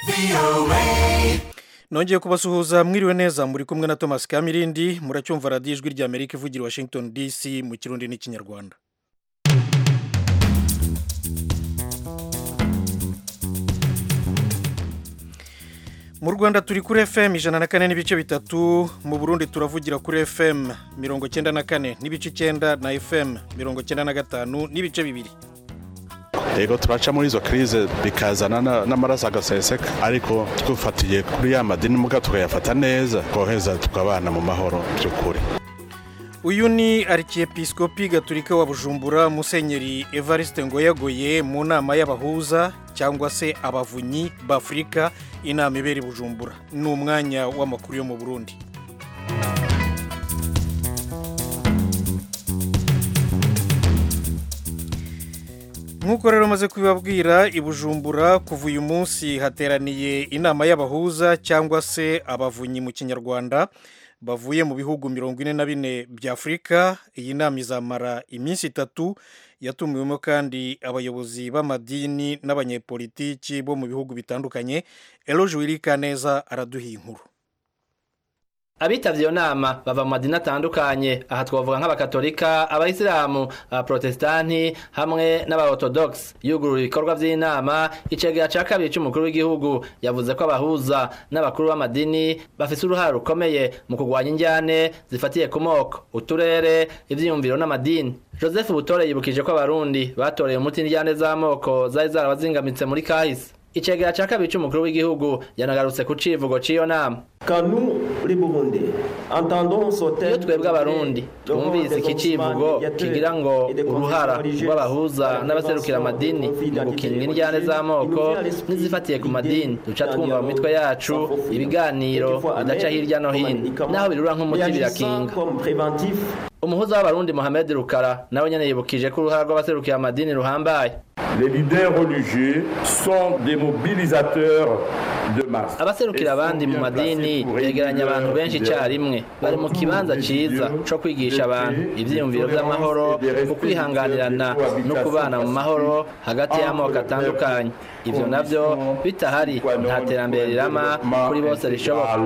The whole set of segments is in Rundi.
nongeye kubasuhuza mwiriwe neza muri kumwe na thomas kamirindi muracyumva radiyo ijwi rya amerika ivugira i washington dc mu kirundi n'ikinyarwanda mu rwanda turi kuri fm ijana na kane n'ibice bitatu mu burundi turavugira kuri fm mirongo cyenda na kane n'ibice icyenda na fm mirongo cyenda na gatanu n'ibice bibiri yego turaca muri izo krize bikazana n'amaraso agaseseka ariko twufatiye kuri ya madini muga tukayafata neza twoheza tukabana mu mahoro by'ukuri uyu ni arikiepisikopi gaturika wa bujumbura musenyeri evariste ngoyagoye mu nama y'abahuza cyangwa se abavunyi b'afurika inama ibera i bujumbura ni umwanya w'amakuru yo mu burundi nk'uko rero maze kubibabwira i bujumbura kuva uyu munsi hateraniye inama y'abahuza cyangwa se abavunyi mu kinyarwanda bavuye mu bihugu mirongo ine na bine bya afurika iyi nama izamara iminsi itatu yatumiwemo kandi abayobozi b'amadini n'abanyepolitiki bo mu bihugu bitandukanye eroje wirika neza araduha inkuru abitavye iyo nama bava mu madini atandukanye aha twavuga nk'abakatolika abayisilamu abaprotestanti hamwe n'abaorthodox yugurura ibikorwa vy'inama icegera ca kabiri c'umukuru w'igihugu yavuze ko abahuza n'abakuru b'amadini bafise uruhare rukomeye mu kurwanya injyane zifatiye ku moko uturere ivyiyumviro n'amadini joseph butore yibukije ko abarundi batoreye umuti injyane z'amoko zari zarabazingamitse muri kahise icegera ca kabiri c'umukuru w'igihugu yanagarutse ku civugo c'iyo nama iyo twebwe abarundi twumvise iki civugo kigira ngo uruhara rw'abahuza n'abaserukira amadini mu gukinga indyane z'amoko n'izifatiye ku madini duca twumva mu mitwe yacu ibiganiro bidaca hirya no hino naho birura nk'umuti birakinga umuhuza w'abarundi mohamed rukara nawe nyene yibukije ko uruhara rw'abaserukira amadini ruhambaye Les leaders religieux sont des mobilisateurs de masse. abaserukira abandi mu madini begeranya abantu benshi icyarimwe bari mu kibanza ciza co kwigisha abantu ivyiyumviro vy'amahoro ku kwihanganirana no kubana mu mahoro hagati y'amoko atandukanye ivyo navyo bitahari nta terambere rirama kuri bose rishoboka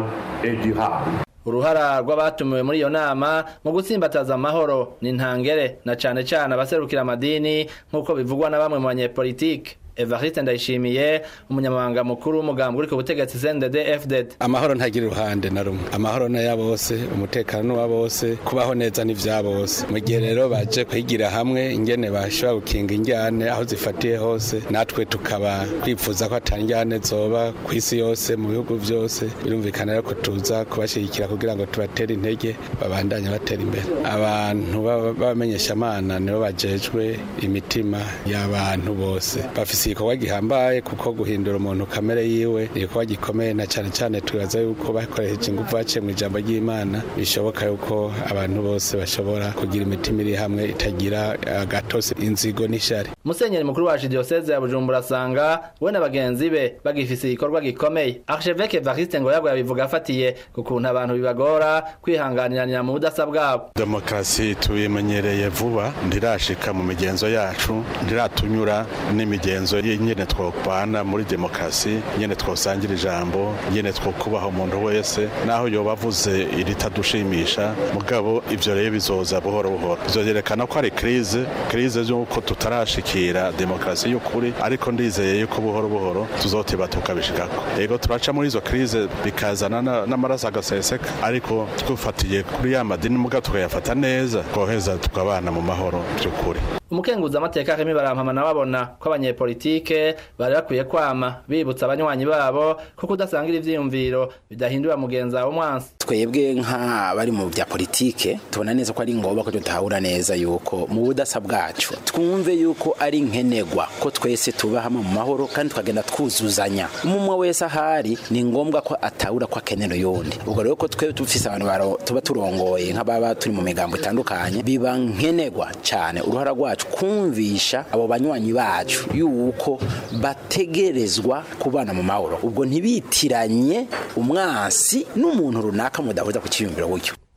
uruhara rw'abatumiwe muri iyo nama mu gutsimbataza amahoro ni ntangere na cane cane abaserukira amadini nk'uko bivugwa na bamwe mu banyepolitike evariste ndayishimiye umunyamabanga mukuru w'umugambi uri ku butegetsi cndd fdd amahoro ntagira uruhande na rumwe amahoro ni aya bose umutekano ni uwa bose kubaho neza ni vya bose mu gihe rero baje kwigira hamwe ingene bashobora gukinga injyane aho zifatiye hose natwe tukaba twifuza ko atari injyane zoba ku isi yose mu bihugu byose birumvikana rero ko tuza kubashyigikira kugira ngo tubatere intege babandanye batera imbere abantu b'abamenyeshamana nibo bajejwe imitima y'abantu bose bafise igikorwa gihambaye kuko guhindura umuntu kamere yiwe ni igikorwa gikomeye na cyane cyane twibaza yuko bakoresheje ingufu baciye mu ijambo ry'imana bishoboka yuko abantu bose bashobora kugira imitima iri hamwe itagira agatose inzigo n'ishari musenyeri mukuru wa diyoseze ya bujumbura asanga we na bagenzi be bagifise igikorwa gikomeye archevêque evariste ngo yago yabivuga afatiye ku kuntu abantu bibagora kwihanganiranira mu budasa bwabo demokarasi tubimenyereye vuba ntirashika mu migenzo yacu ntiratunyura n'imigenzo nyene twokwana muri demokarasi nyene twosangira ijambo nyene twokubaha umuntu wese naho yoba avuze iritadushimisha mugabo ivyo rero bizoza buhoro buhoro bizoyerekana ko ari krize krize y'uko tutarashikira demokarasi y'ukuri ariko ndizeye yuko buhoro buhoro tuzotiba tukabishikako yego turaca muri izo krize bikazana n'amaraso agaseseka ariko twufatiye kuri ya madini muga tukayafata neza twoheza tukabana mu mahoro by'ukuri umukenguza amateka Remy Barampama babona ko abanyepolitike bari bakwiye kwama bibutsa abanywanyi babo ko kudasangira ivyiyumviro bidahindura mugenza wo mwansi twebwe nk'abari mu bya politike tubona neza ko ari ngombwa ko tutahura neza yuko mu budasa bwacu twumve yuko ari nkenegwa ko twese tuba hamwe mu mahoro kandi tukagenda twuzuzanya umwe wese ahari ni ngombwa ko atahura ko akenera yundi ubwo rero ko twe dufise abantu tuba turongoye nk'ababa turi mu migambo itandukanye biba nkenegwa cyane uruhara rwacu kumvisha abo banywanyi bacu yuko bategerezwa kubana mu mahoro ubwo ntibitiranye umwansi n'umuntu runaka mudahuza ku cyiyumviro gutyo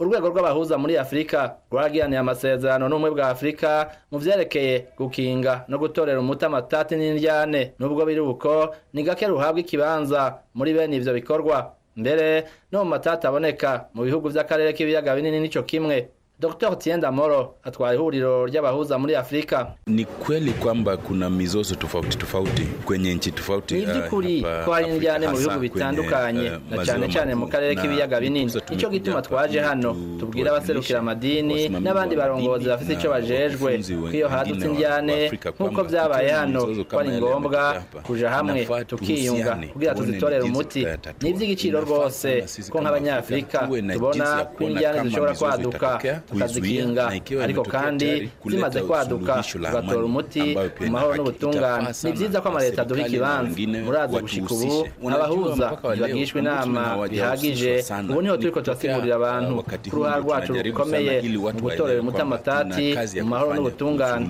urwego rw'abahuza muri afurika rwaragiraniye amasezerano n'ubumwe bwa afurika mu vyerekeye gukinga no gutorera umuti amatati n'indyane n'ubwo biri uko ni gake ruhabwa ikibanza muri bene ivyo bikorwa mbere no mu matati aboneka mu bihugu vy'akarere k'ibiyaga binini nico kimwe Dr. Tienda Moro atwara ihuriro ry'abahuza muri Afrika. Ni kweli kwamba kuna mizozo tofauti tofauti kwenye nchi tofauti. Ni vy'ukuri ko hari indyane mu bihugu bitandukanye na cyane cyane mu karere k'ibiyaga binini. Ico gituma twaje hano tubwira abaserukira amadini n'abandi barongozi bafite ico bajejwe ko iyo hadutse indyane nk'uko vyabaye hano ko ari ngombwa kuja hamwe tukiyunga kugira tuzitorere umuti. Ni ivy'igiciro rwose ko nk'abanyafrika tubona ko indyane zishobora kwaduka tukazikinga ariko kandi zimaze kwaduka tugatora umuti mu mahoro n'ubutungane ni vyiza ko amaleta aduha ikibanza murazi gushika ubu abahuza ntibagishwa inama bihagije ubu niho turiko turasigurira abantu ko uruhara rwacu rukomeye mu gutorera umuti amatati mu mahoro n'ubutungane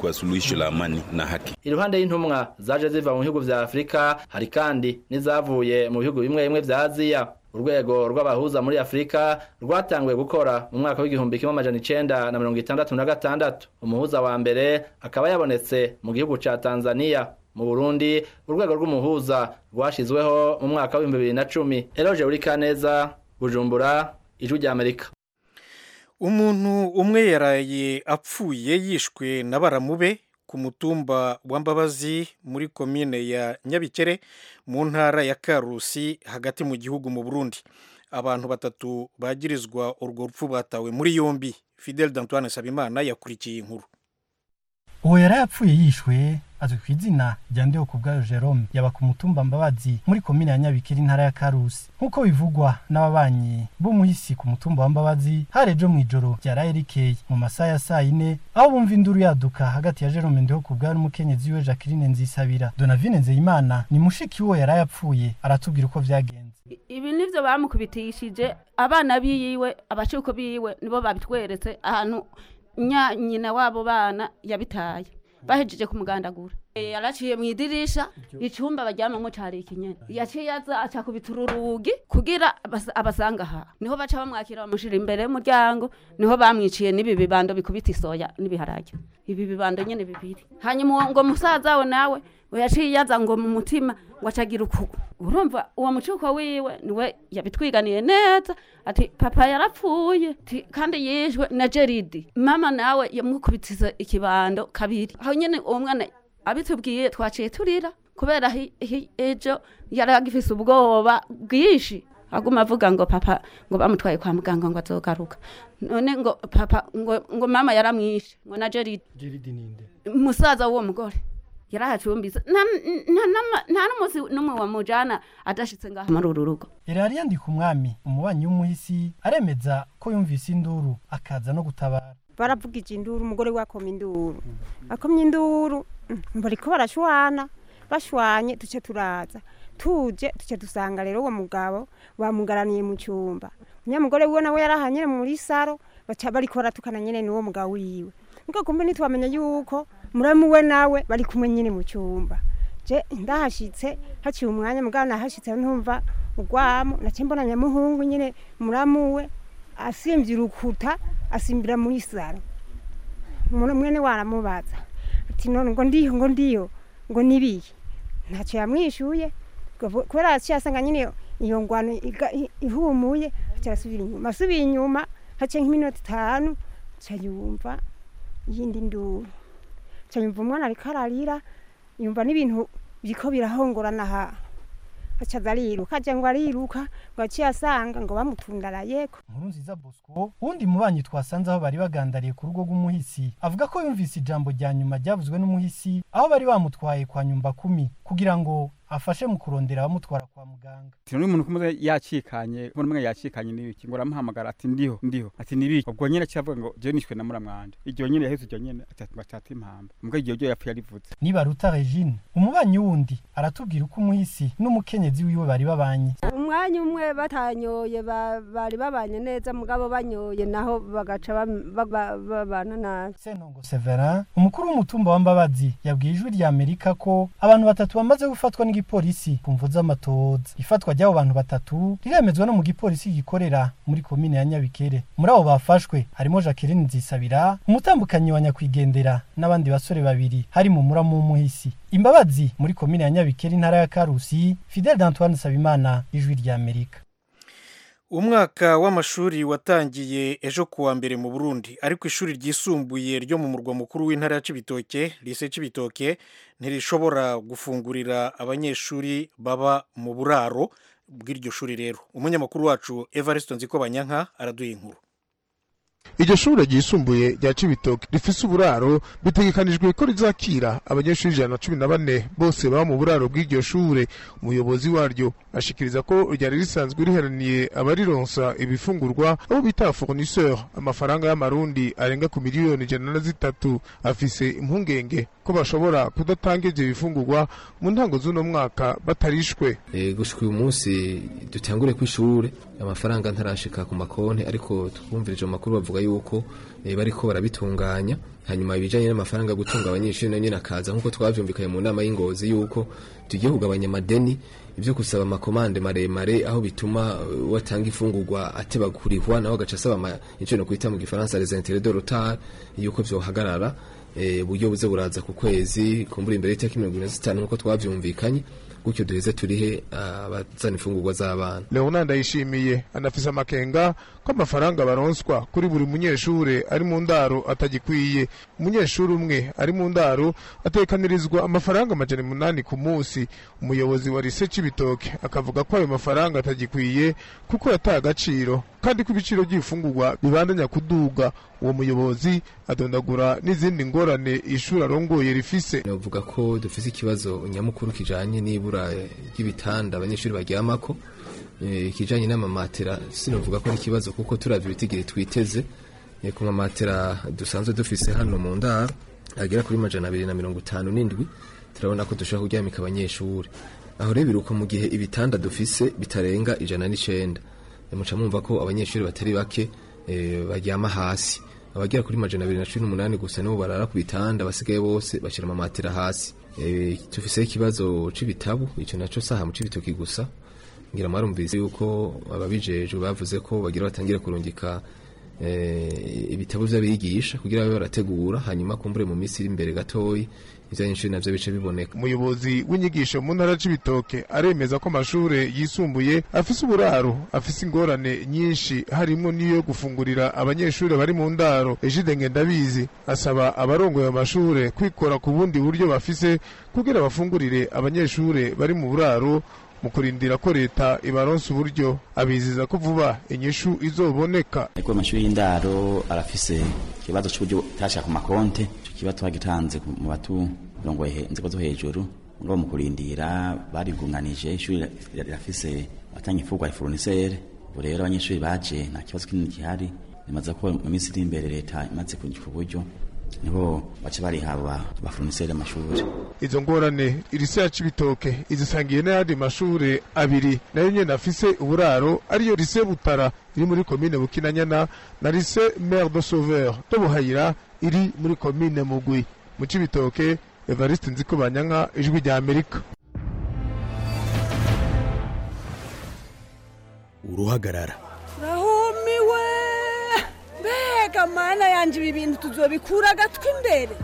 iruhande y'intumwa zaje ziva mu bihugu vya afurika hari kandi n'izavuye mu bihugu bimwe bimwe vya aziya urwego rw'abahuza muri afurika rwatanguye gukora mu mwaka w'igihumbi kimwe amajana icenda na mirongo itandatu na gatandatu umuhuza wa mbere akaba yabonetse mu gihugu ca tanzania mu burundi urwego rw'umuhuza rwashizweho mu mwaka w'ibihumbi bibiri na cumi eroje uri kaneza bujumbura ijwi ry'amerika umuntu umwe yaraye apfuye yishwe na baramube ku mutumba wa mbabazi muri komine ya nyabikere mu ntara ya karusi hagati mu gihugu mu burundi abantu batatu bagirizwa urwo rupfu batawe muri yombi fidel d'antoine sabimana yakurikiye inkuru uwo yari yapfuye yishwe azwi ku izina rya ndeho ku bwayo jerome yaba ku mutumba mbabazi muri komine ya nyabikere intara ya karusi nk'uko bivugwa n'ababanyi b'umuhisi ku mutumba wa mbabazi hari ejo mu ijoro ryaraye rikeye mu masaha ya saa yine aho bumva induru yaduka hagati ya jerome ndeho ku bwayo n'umukenyezi we jacqueline nzisabira donavine nzeyimana ni mushiki w'uwo yari yapfuye aratubwira uko vyagenze ibi nivyo bamukubitishije abana biyiwe abacuko biwe nibo babitweretse ahantu nya nyina wabo bana yabitaye bahejeje kumugandagura yaraciye mu idirisha icumba baryamamo cari ikinyene yaciye aza acakubita ururugi kugira abasanga aha niho baca bamwakira bamushira imbere y'umuryango niho bamwiciye n'ibi bibando bikubita isoya n'ibiharage ibi bibando nyene bibiri hanyuma ngo musaza we nawe yaciye yaza ngo mu mutima ngo acagira ukugu urumva uwo mucuko wiwe niwe yabitwiganiye neza ati papa yarapfuye ati kandi yishwe na jeridi mama nawe yamukubitiza ikibando kabiri aho nyene uwo mwana abitubwiye twaciye turira kubera ejo yari agifise ubwoba bwinshi aguma avuga ngo papa ngo bamutwaye kwa muganga ngo azogaruka none ngo papa ngo, ngo mama yaramwishe ngo na jeridi jeridi ninde musaza w'uwo mugore yarahacumbise nta n'umunsi n'umwe wamujana adashitse ngaha muri uru rugo yari yandika umwami umubanyi w'umuhisi aremeza ko yumvise induru akaza no gutabara baravugije induru umugore we akoma induru akomye induru bariko barashwana bashwanye duce turaza tuje duce dusanga rero uwo mugabo bamugaraniye mu cyumba umunyamugore wiwe nawe yarahanyene muri saro baca bariko baratukana nyene n'uwo mugabo wiwe niko kumbe ntitwamenya yuko muramu we nawe bari kumwe nyine mu cyumba je ndahashitse haciye umwanya mugabo nahashitse ntumva ugwamo nace mbona nyamuhungu nyine muramu we asimvye urukuta asimbira muri saro mwene waramubaza ati none ngo ndiyo ngo ndiyo ngo nibiye ntacyo yamwishuye kubera yaciye asanga nyine iyo ngwano ihumuye aca asubira inyuma asubiye inyuma haciye nk'iminota itanu ca yumva yindi nduru cyanyumva umwana ariko ararira yumva n'ibintu biriko birahongorana ha acaza ariruka aja ngo ariruka ngo aciye asanga ngo bamutundarayeko nkuru nziza bosco wundi mubanyi twasanze aho bari bagandariye ku rugo rw'umuhisi avuga ko yumvise ijambo rya nyuma ryavuzwe n'umuhisi aho bari bamutwaye kwa nyumba kumi kugira ngo afashe mu kurondera abamutwara kwa muganga tino umuntu kumwe yacikanye umuntu umwe yacikanye n'ibiki ngo aramuhamagara ati ndiho ndiho ati nibiki ubwo nyene cyavuga ngo je nishwe na muramwanje iryo nyene yaheze iryo nyene ati batata impamba mbwa iryo ryo yapfuye arivuze niba ruta Regine umubanyi wundi aratubwira uko umuhisi n'umukenyezi wiwe bari babanye umwanya umwe batanyoye bari babanye neza mugabo banyoye naho bagaca babana nabi Senongo Severin umukuru w'umutumba wa Mbabazi yabwiye ijwi rya Amerika ko abantu batatu bamaze gufatwa n'igi n'igipolisi ku mvu z'amatoza ifatwa ry'abo bantu batatu riremezwa no mu gipolisi gikorera muri komine ya nyabikere muri abo bafashwe harimo jacqueline nzisabira umutambukanyi wa nyakwigendera n'abandi basore babiri hari mu muramu w'umuhisi imbabazi muri komine ya nyabikere intara ya karusi fidel d'antoine nsabimana ijwi ry'amerika umwaka w'amashuri watangiye ejo kuwa mbere mu burundi ariko ishuri ryisumbuye ryo mu murwa mukuru w'intara ya cibitoke lise cibitoke ntirishobora gufungurira abanyeshuri baba mu buraro bw'iryo shuri rero umunyamakuru wacu evariste nziko banyanka araduha inkuru iryo shure ryisumbuye rya cibitoke rifise uburaro bitegekanijwe ko rizakira abanyeshuri ijana na cumi na bane bose baba mu buraro bw'iryo shure umuyobozi waryo ashikiriza ko ryari risanzwe riheraniye abarironsa ibifungurwa abo bita fournisseur amafaranga y'amarundi arenga ku miliyoni ijana na zitatu afise impungenge ko bashobora kudatanga ivyo bifungurwa mu ntango z'uno mwaka batarishwe e, gushika uyu munsi dutangure kw'ishure amafaranga ntarashika ku makonti ariko twumvirije mu makuru bavuga yuko e, bariko barabitunganya hanyuma ibijanye n'amafaranga yo gutunga abanyeshuri na nyine akaza nk'uko twavyumvikanye mu nama y'ingozi yuko tugiye kugabanya amadeni ivyo gusaba amakomande maremare aho bituma uh, watanga ifungurwa ateba kurihwa nawe agaca asaba ico no kwita mu gifaransa les intérêts de retard yuko vyohagarara e, buryo buze buraza ku kwezi kumbura imbere y'itariki mirongo ine na zitanu nk'uko twavyumvikanye gutyo duheze turihe abazana imfungurwa z'abana leonard ayishimiye anafise amakenga ko amafaranga baronswa kuri buri munyeshure ari mu ndaro atagikwiye umunyeshuri umwe ari mu ndaro atekanirizwa amafaranga amajana umunani ku munsi umuyobozi wa rise c'ibitoke akavuga ko ayo mafaranga atagikwiye kuko yataye agaciro kandi ko ibiciro by'ibifungurwa bibandanya kuduga uwo muyobozi adondagura n'izindi ngorane ishuri arongoye rifise navuga ko dufise ikibazo nyamukuru kijanye n'ibura ry'ibitanda abanyeshuri baryamako ikijanye n'amamatera sinovuga ko ari ikibazo kuko turavye ibitigiri twiteze ku mamatera dusanzwe dufise hano mu ndaro agera kuri majana abiri na mirongo itanu n'indwi turabona ko dushobora kuryamika abanyeshuri aho rero biruka mu gihe ibitanda dufise bitarenga ijana n'icenda muca mwumva ko abanyeshuri batari bake baryama hasi abagera kuri majana abiri na cumi n'umunani gusa nibo barara ku bitanda basigaye bose bashyira amamatera hasi tufiseho ikibazo c'ibitabu ico naco saha mu c'ibitoki gusa ngira mwarumvise yuko ababijejwe bavuze ko bagira batangire kurungika ibitabo vy'abigisha kugira babe barategura hanyuma kumbure mu minsi iri imbere gatoyi ivyanyeshuri navyo bice biboneka umuyobozi w'inyigisho mu ntara c'ibitoke aremeza ko amashure yisumbuye afise uburaro afise ingorane nyinshi harimwo n'iyo gufungurira abanyeshuri bari mu ndaro ejide ngendabizi asaba abarongoye amashure kwikora ku bundi buryo bafise kugira bafungurire abanyeshure bari mu buraro mu kurindira ko leta ibaronsa uburyo abiziza ko vuba inyishu izoboneka ariko amashuri y'indaro arafise ikibazo c'uburyo tashaka ku makonte ico kibazo twagitanze mu baturongoye inzego zo hejuru ngo mu kurindira barigunganije ishuri rirafise batanga imfungwa ya fournisseur ubu rero abanyeshuri baje nta kibazo kinini gihari nimaze ko mu minsi iri imbere leta imaze kugira uburyo niho baca bariha abafournisseur amashuri izo ngorane irise ya cibitoke izisangiye n'ayandi mashure abiri nayo nyene afise uburaro ariyo rise butara iri muri komine bukinanyana na rise mare de sauveur de buhayira iri muri komine mugwi mu cibitoke evariste nziko banyanka ijwi rya amerika uruhagarara rahumiwe mbega mana yanje ibi bintu tuzobikura agatwi imbere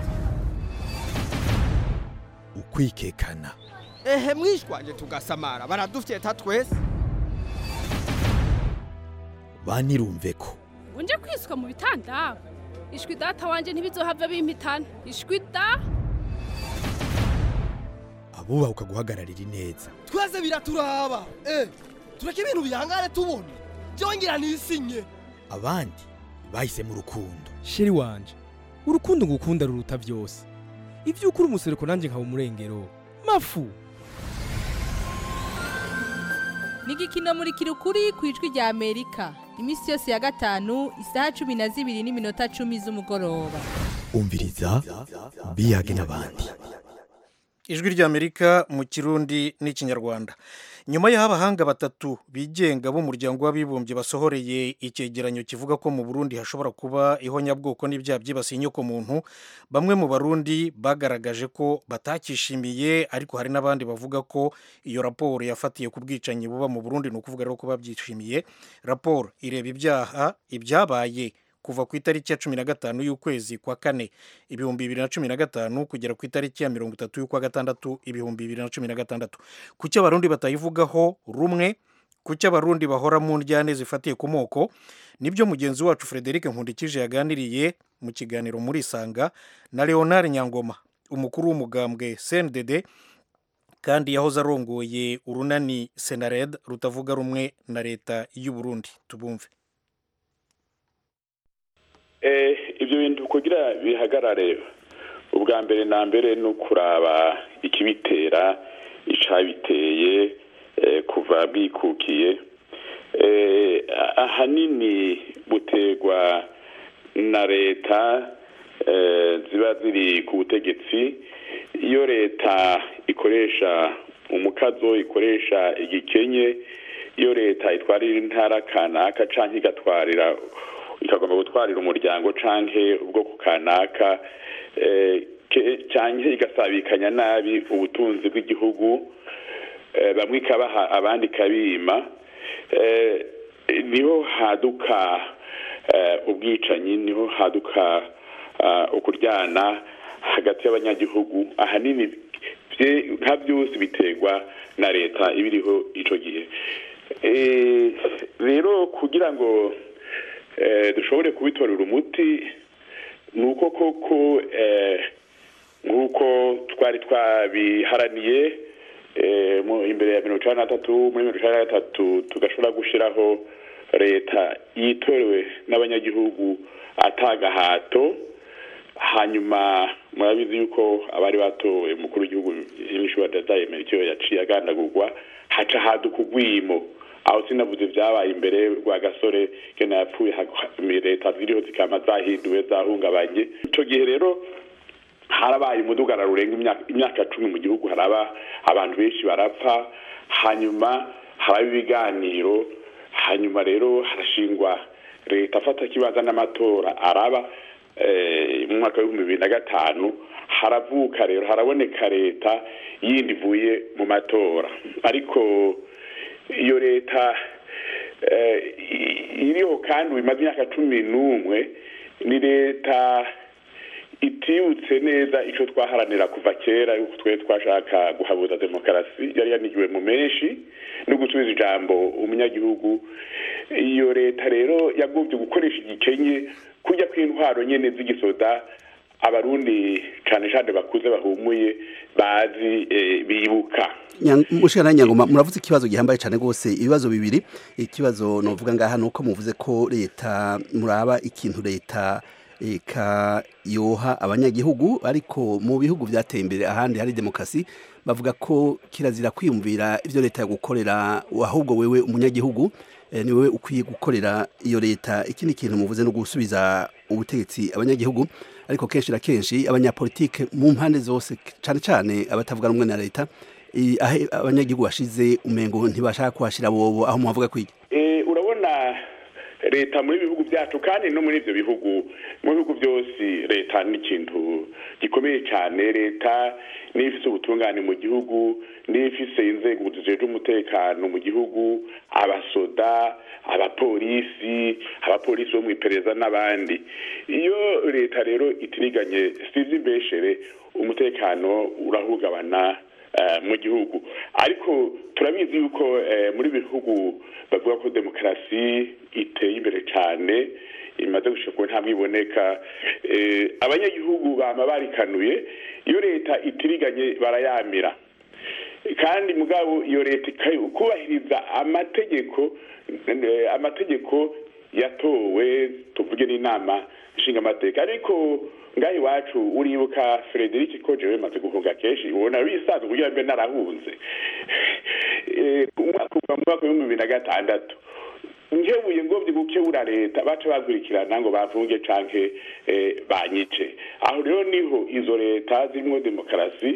ukwikekana ehe mwishwanje tugasamara baradufyeta twese banirumve ko unje kwiswa mu bitanda ishwi data wanje ntibizohava bimpitana ishwi da abubaha ukaguhagararira ineza twese biraturaba eh tureke ibintu bihangare tubona byongera nisinye abandi bahisemo urukundo sheri wanje urukundo ngukunda ruruta byose ibyo ukuri umusereko nanjye nkaba umurengero mafu ni igikino muri kirukuri ku ijwi rya amerika iminsi yose ya gatanu isaha cumi na zibiri n'iminota cumi z'umugoroba umviriza biyage n'abandi ijwi ry'amerika mu kirundi n'ikinyarwanda nyuma y'aho abahanga batatu bigenga b'umuryango w'abibumbye basohoreye icyegeranyo kivuga ko mu burundi hashobora kuba ihonyabwoko n'ibyaha byibasiye inyokomuntu bamwe mu barundi bagaragaje ko batakishimiye ariko hari n'abandi bavuga ko iyo raporo yafatiye ku bwicanyi buba mu burundi ni ukuvuga rero ko babyishimiye raporo ireba ibyaha ibyabaye kuva ku itariki ya cumi na gatanu y'ukwezi kwa kane ibihumbi bibiri na cumi na gatanu kugera ku itariki ya mirongo itatu y'ukwa gatandatu ibihumbi bibiri na cumi na gatandatu kuki abarundi batayivugaho rumwe kuki abarundi bahora mu njyane zifatiye ku moko nibyo mugenzi wacu frederic nkundikije yaganiriye mu kiganiro muri isanga na leonard nyangoma umukuru w'umugambwe cndd kandi yahoze arongoye urunani senared rutavuga rumwe na leta y'u Burundi tubumve ibyo bintu kugira bihagarare ubwa mbere na mbere ni ukuraba ikibitera icabiteye kuva bwikukiye ahanini buterwa na leta ziba ziri ku butegetsi iyo leta ikoresha umukazo ikoresha igikenye iyo leta itwarira intara kanaka cyangwa igatwarira ikagomba gutwarira umuryango canke ubwoko kanaka canke igasabikanya nabi ubutunzi bw'igihugu bamwe ikabaha abandi ikabima niho haduka ubwicanyi niho haduka ukuryana hagati y'abanyagihugu ahanini nka byose biterwa na leta ibiriho icyo gihe rero kugira ngo dushobore kubitorera umuti ni uko koko nk'uko twari twabiharaniye imbere ya mirongo icyenda na gatatu muri mirongo icyenda na gatatu tugashobora gushyiraho leta yitorewe n'abanyagihugu atagahato hanyuma murabizi yuko abari batowe umukuru w'igihugu y'imishuri dazayemera icyo yaciye agandagurwa haca haduka ugwimo aho sinavuze byabaye imbere rwa gasore gena yapfuye leta ziriho zikama zahinduwe zahungabanye icyo gihe rero harabaye umudugara rurenga imyaka cumi mu gihugu haraba abantu benshi barapfa hanyuma haraba ibiganiro hanyuma rero harashingwa leta afata kibanza n'amatora araba mu mwaka w'ibihumbi bibiri na gatanu haravuka rero haraboneka leta yindi ivuye mu matora ariko iyo leta iriho kandi bimaze imyaka cumi n'umwe ni leta itibutse neza icyo twaharanira kuva kera yuko twe twashaka guhabuza demokarasi yari yanigiwe mu menshi no gusubiza ijambo umunyagihugu iyo leta rero yagobye gukoresha igikenye kujya kw'intwaro nyine z'igisoda abarundi cyane cyane bakuze bahumuye bazi bibuka mushana nyangoma muravuze ikibazo gihambaye cyane rwose ibibazo bibiri ikibazo novuga ngaha nuko muvuze ko leta muraba ikintu leta eka yoha abanyagihugu ariko mu bihugu byateye imbere ahandi hari demokarasi bavuga ko kirazira kwiyumvira ibyo leta yagukorera ahubwo wewe umunyagihugu ni wowe ukwiye gukorera iyo leta ikindi kintu muvuze no gusubiza ubutegetsi abanyagihugu ariko kenshi na kenshi abanyapolitike mu mpande zose cyane cyane abatavuga rumwe na leta aho abanyagihugu bashize umengo ntibashaka kuhashyira bobo aho muhavuga kwiga urabona leta muri bihugu byacu kandi no muri ibyo bihugu mu bihugu byose leta ni ikintu gikomeye cyane leta niyo ifite ubutungane mu gihugu niyo ifite inzego zijejwe umutekano mu gihugu abasoda abapolisi abapolisi bo mu iperereza n'abandi iyo leta rero itiriganye sizi imbeshere umutekano urahungabana mu gihugu ariko turabizi yuko muri bihugu bavuga ko demokarasi iteye imbere cyane imaze gushika ku ntabwo iboneka abanyagihugu bama barikanuye iyo leta itiriganye barayamira kandi mugabo iyo leta kubahiriza amategeko amategeko yatowe tuvuge n'inama nshingamateka ariko ngaho iwacu uribuka frederic ko jewe maze guhunga kenshi ubona bisanzwe kugira mbe narahunze umwaka uva mu mwaka w'ibihumbi bibiri na gatandatu nkebuye ngobye gukebura leta baca bakurikirana ngo bafunge canke banyice aho rero niho izo leta zirimo demokarasi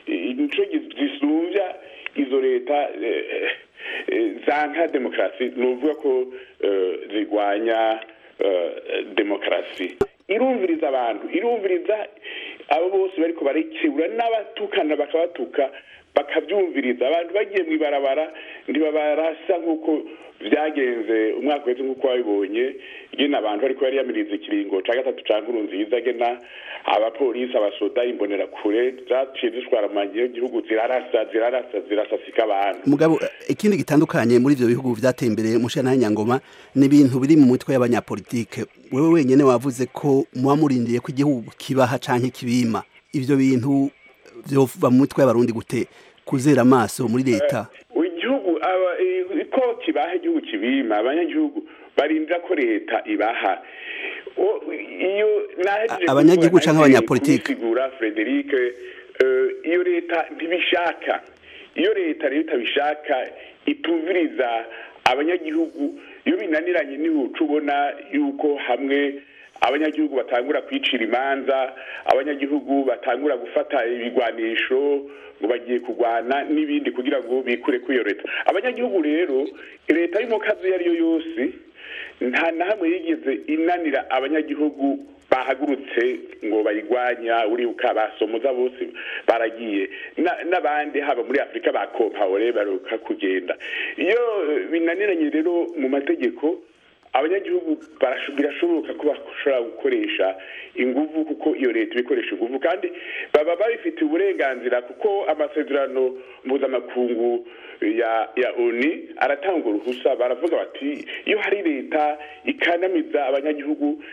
nico zisumbya izo leta eh, eh, zanka demokarasi ni ukuvuga ko eh, zirwanya eh, demokarasi irumviriza abantu irumviriza abo bose bariko barikebura n'abatukana bakabatuka bakabyumviriza abantu bagiye mu ibarabara ntibabarasa nk'uko byagenze umwaka wese nk'uko wabibonye gena abantu bariko bariyamiriza ikiringo ca gatatu ca nkuru nziza gena abapolisi abasoda imbonerakure zaciye zishwara mu gihugu zirarasa zirarasa zirasasika abantu mugabo ikindi gitandukanye muri ivyo bihugu vyateye imbere mushana nyangoma ni ibintu biri mu mitwe y'abanyapolitike wewe wenyene wavuze ko muba murindiye ko igihugu kibaha canke kibima ivyo bintu vyova mu mitwe y'abarundi gute kuzera amaso muri leta igihugu aba- eh, ko kibaha igihugu kibima abanyagihugu barindira ko leta ibaha O- iyo nahejeje A- abanyagihugu kuvuga, canke nahejeje abanyapolitike? kubisigura Frederic eh, iyo leta ntibishaka iyo leta rero itabishaka itumviriza abanyagihugu iyo binaniranye nihuca ubona yuko hamwe abanyagihugu batangura kwicira imanza abanyagihugu batangura gufata ibigwanisho ngo bagiye kurwana n'ibindi kugira ngo bikure kuri iyo leta abanyagihugu rero leta y'umukazi iyo ari yo yose nta na hamwe yigeze inanira abanyagihugu bahagurutse ngo bayigwanya uribuka basomoza bose baragiye Na- n'abandi haba muri afurika ba kompawore baruka kugenda iyo binaniranye rero mu mategeko abanyagihugu barasho- birashoboka ko bashobora gukoresha inguvu kuko iyo leta ibikoresha inguvu kandi baba babifitiye uburenganzira kuko amasezerano mpuzamakungu ya ya oni aratanga uruhusa baravuga bati iyo hari leta ikanamiza abanyagihugu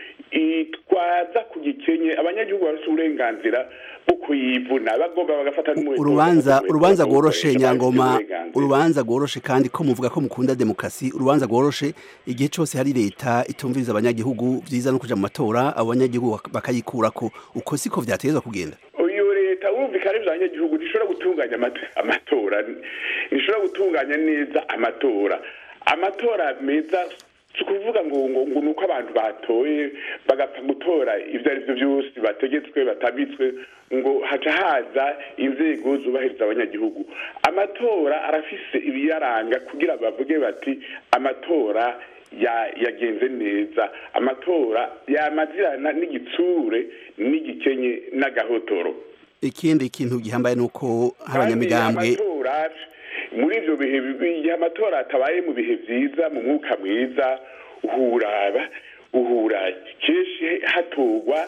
itwaza ku gikenye abanyagihugu bafite uburenganzira bwo kuyivuna bagomba bagafata n'umuheto urubanza bagafata urubanza umuheto rworoshe bagakoresha nyangoma bafite uburenganzira. urubanza rworoshe kandi ko muvuga ko mukunda demokarasi urubanza rworoshe igihe cyose hari leta itumviriza abanyagihugu vyiza no kuja mu matora abo banyagihugu bak- bakayikurako uko siko vyategezwa kugenda iyo leta wumvikana iby'abanyagihugu ntishobora gutunganya amata- amatora ntishobora gutunganya neza amatora amatora meza si ukuvuga ngo ngo ngo ni uko abantu batoye bagapfa gutora ibyo ari byo byose bategetswe batabitswe ngo haca haza inzego zubahiriza abanyagihugu amatora arafise ibiyaranga kugira bavuge bati amatora ya- yagenze neza amatora yamazirana n'igitsure n'igikenye n'agahotoro ikindi kintu gihambaye nuko hari abanyamigambwe Kandi amatora muri ibyo bihe bibi igihe amatora atabaye mu bihe byiza mu mwuka mwiza uhuraba uhura kenshi hatorwa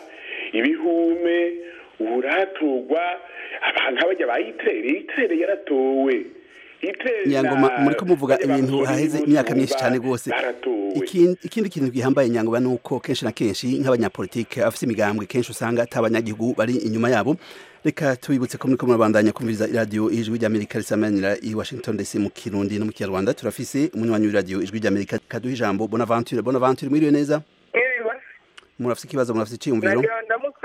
ibihume uhura hatorwa abantu bajya bayitere itere yaratowe itere nyangoma muriko muvuga bajya ibintu bakora haheze ibintu imyaka myinshi bumva cyane rwose baratowe ikindi ikindi kintu gihambaye nyangoma nuko kenshi na kenshi nk'abanyapolitike afite imigambwe kenshi usanga ata abanyagihugu bari inyuma yabo reka tubibutse ko muriko murabandanya kumviriza iradiyo ijwi ry'amerika risamanira i washington dc mu kirundi no mu kinyarwanda turafise umunywanyi w'iradiyo ijwi ry'amerika kaduha ijambo bonaventure bonaventure mwiriwe neza murafise ikibazo murafise iciyumviro nagira ndamutse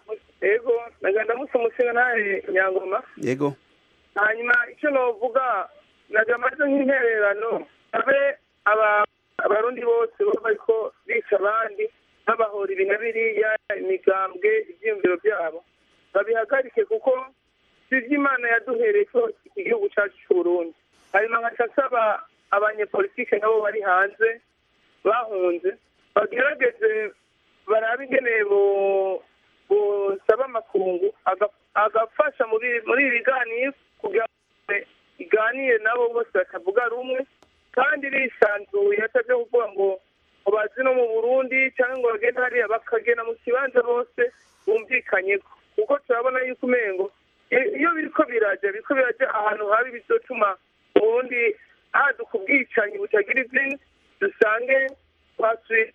ego nagira ndamutse umushinga ntahe nyangoma yego hanyuma icyo novuga nagira amaze nk'intererano abe aba- abarundi bose baba bariko bica abandi babahora ibi na biriya imigambwe ivyiyumviro byabo babihagarike kuko si ivy'imana yaduhereye ko iki gihugu cacu c'uburundi hanyuma nkaca nsaba abanyepolitike nabo bari hanze bahunze bagerageze barabe ingene bo- bosaba amakungu aga- agafasha muri muri ibi biganiro kugira ngo iganire nabo bose batavuga rumwe kandi bisanzuye atabyo kuvuga ngo ngo bazi no mu burundi cyangwa ngo bagende hariya bakagenda mu kibanza bose bumvikanyeko kuko turabona yuko umengo i- iyo biriko biraja biriko biraja ahantu habi bizotuma ubundi haduka ubwicanyi butagira izina dusange twasuye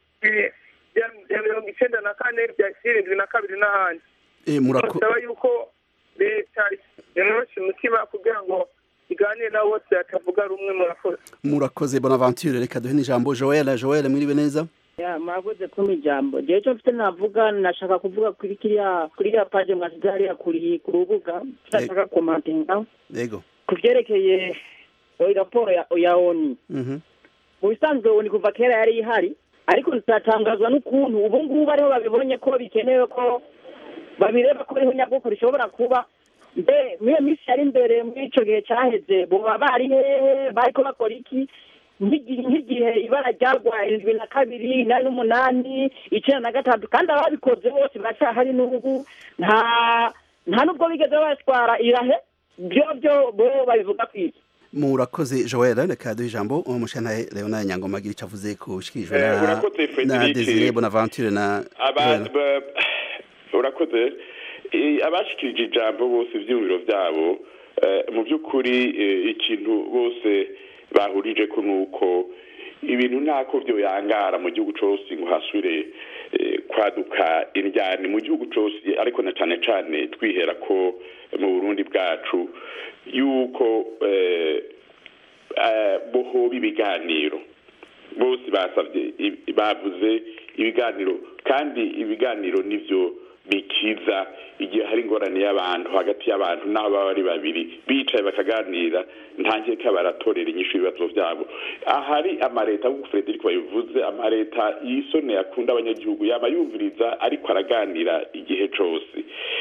bya bya mirongo icenda na kane bya irindwi na kabiri n'ahandi Eh, murako- basaba yuko leta yoroshe umutima kugira ngo iganire nabo bose batavuga rumwe murakoze murakoze bonaventure reka duhe n'ijambo joel joel mwiriwe neza ya mwakoze kumpa ijambo jewe cyo mfite navuga nashaka kuvuga kuri kiriya kuri iriya paje mwasize hariya kuri ku rubuga nashaka komantinga yego ku vyerekeye oyi raporo ya, ya oni Mhm. mu bisanzwe oni kuva kera yari ihari ariko tutatangazwa n'ukuntu ubu ngubu ariho babibonye ko bikenewe ko babireba ko ariho nyabwoko rishobora kuba mbe muri iyo minsi yari imbere muri ico gihe caheze boba bari hehe bariko bakora iki nk'igihe nk'igihe ibara ryagwa indwi na kabiri inani n'umunani icenda na gatatu kandi ababikoze bose baracahari n'ubu nta nta n'ubwo bigeze batwara irahe byo byo bo babivuga kwiki murakoze joel reka duhe ijambo umushantahe leonard nyangoma agira icyo avuze ku shikirijwe Eh, na urakoze, na Frederic. desire bonaventure na Aba- Joel. ba- urakoze Eh, abashikirije ijambo bose ivyumviro vyabo eh, mu by'ukuri eh, ikintu bose bahurije ko nuko ibintu ntako vyoyangara mu gihugu cose ngo hasubire eh, kwaduka indyani mu gihugu cose ariko na cane cane twihera ko mu burundi bwacu yuko eh, eh, bohoba ibiganiro bose basabye i- bavuze ibiganiro kandi ibiganiro nivyo bikiza igihe hari ingorane y'abantu hagati y'abantu n'abo baba ari babiri bicaye bakaganira nta nkeka baratorera inyishu ibibazo vyabo ahari amareta nk'uko frederic babivuze amareta yisone akunda abanyagihugu yaba yumviriza ariko araganira igihe cose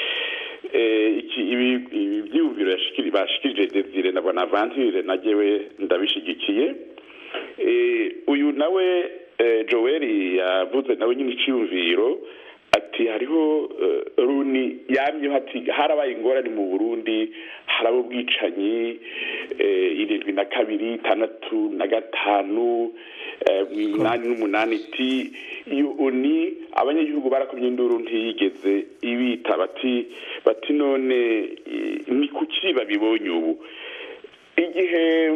Eh, iki ibi ibi vyiyumviro yashikiri- bashikirije desire na bonaventure na jewe ndabishigikiye Eh, uyu nawe eh, joel yavuze nawe nyine iciyumviro ati hariho eh, runi yamyeho ati harabaye ingorane mu burundi haraba ubwicanyi eh, irindwi na kabiri itandatu na gatanu eh, umunani n'umunani ti iyo uni abanyagihugu barakomye induru ntiyigeze ibita bati bati none eh, ni kuki babibonye ubu igihe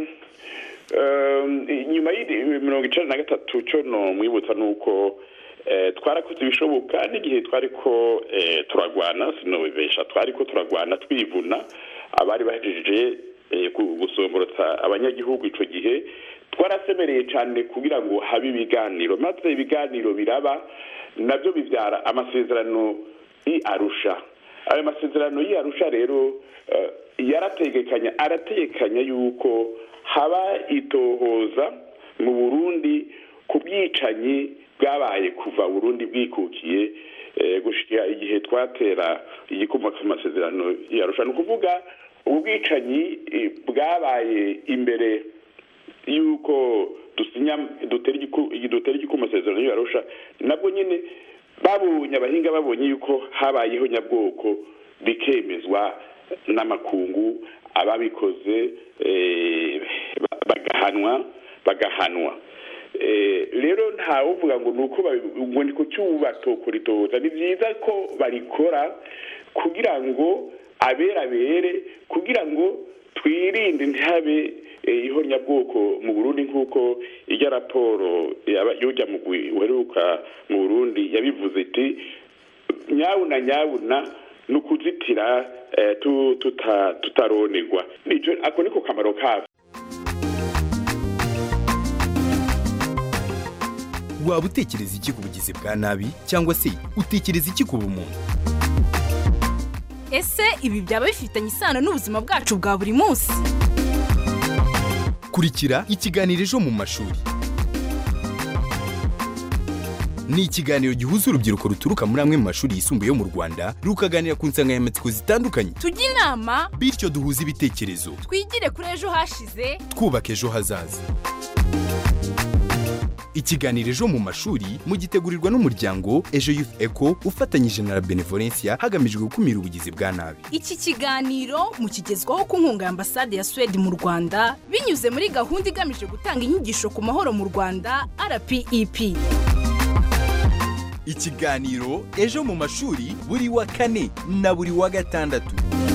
Um, nyuma y'iri mirongo icenda na gatatu co no mwibutsa nuko eh, twarakoze ibishoboka n'igihe twariko eh, turagwana sinobibesha twariko turagwana twivuna abari bahejeje eh, gu- gusomborotsa abanyagihugu ico gihe twarasemereye cane kugira ngo habe ibiganiro maze ibiganiro biraba navyo bivyara amasezerano i arusha ayo masezerano y'i arusha rero eh, yarategekanya arategekanya yuko haba itohoza mu burundi ku bwicanyi bwabaye kuva burundi bwikukiye eh, gushika igihe twatera igikomoka ku masezerano yarusha ni ukuvuga ubu bwicanyi eh, bwabaye imbere yuko dusinya dutera igiku- dutera igikumu amasezerano yarusha nabwo nyine babonye abahinga babonye yuko habayeho nyabwoko bikemezwa n'amakungu ababikoze eh, ba- bagahanwa bagahanwa Eh, rero ntawuvuga ngo nuko babi- ngo ni kuki ubu batokoritoza ni byiza ko barikora kugira ngo abera bere kugira ngo twirinde ntihabe eh, ihonyabwoko mu burundi nk'uko ijya raporo yaba- y'ujya mu gwi- uheruka mu burundi yabivuze iti nyabuna nyabuna ni ukuzitira eh, tu- tuta- tutaronerwa Nico- ako niko kamaro kavyo waba utekereza iki ku bugizi bwa nabi cyangwa se utekereza iki ku bumuntu ese ibi byaba bifitanye isano n'ubuzima bwacu bwa buri munsi kurikira ikiganiro ejo mu mashuri ni ikiganiro gihuza urubyiruko ruturuka muri amwe mu mashuri yisumbuye yo mu rwanda rukaganira ku nsanganyamatsiko zitandukanye tujye inama bityo duhuze ibitekerezo twigire kuri ejo hashize twubaka ejo hazaza ikiganiro ejo mu mashuri mugitegurirwa n'umuryango ejo youth eco ufatanyije na la benevolencia hagamijwe gukumira ubugizi bwa nabi iki kiganiro mukigezwaho ku nkunga ya ambasade ya suwede mu rwanda binyuze muri gahunda igamije gutanga inyigisho ku mahoro mu rwanda rpep ikiganiro ejo mu mashuri buri wa kane na buri wa gatandatu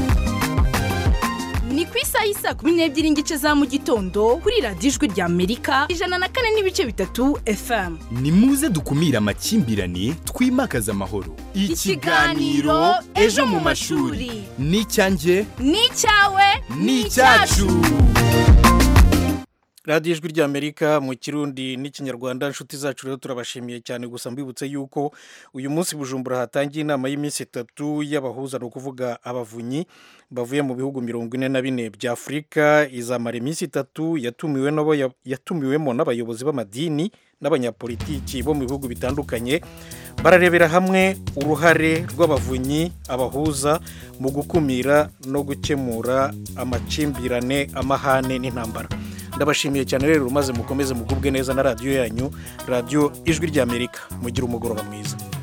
ni ku isaha y'isaa kumi n'ebyiri n'igice za mu gitondo kuri radiyo ijwi rya amerika ijana na kane n'ibice bitatu fm ni muze dukumire amakimbirane twimakaze amahoro Ikiganiro Ejo mu mashuri. ni icyanjye ni icyawe ni icyacu radiyo ijwi ry'amerika mu kirundi n'ikinyarwanda inshuti zacu rero turabashimiye cyane gusa mbibutse yuko uyu munsi bujumbura hatangiye inama y'iminsi itatu y'abahuza ni ukuvuga abavunyi bavuye mu bihugu mirongo ine na bine bya afurika izamara iminsi itatu yatumiwe n'abo- yatumiwemo n'abayobozi b'amadini n'abanyapolitiki bo mu bihugu bitandukanye bararebera hamwe uruhare rw'abavunyi abahuza mu gukumira no gukemura amakimbirane amahane n'intambara ndabashimiye cyane rero maze mukomeze mugubwe neza na radiyo yanyu radiyo ijwi ry'amerika mugire umugoroba mwiza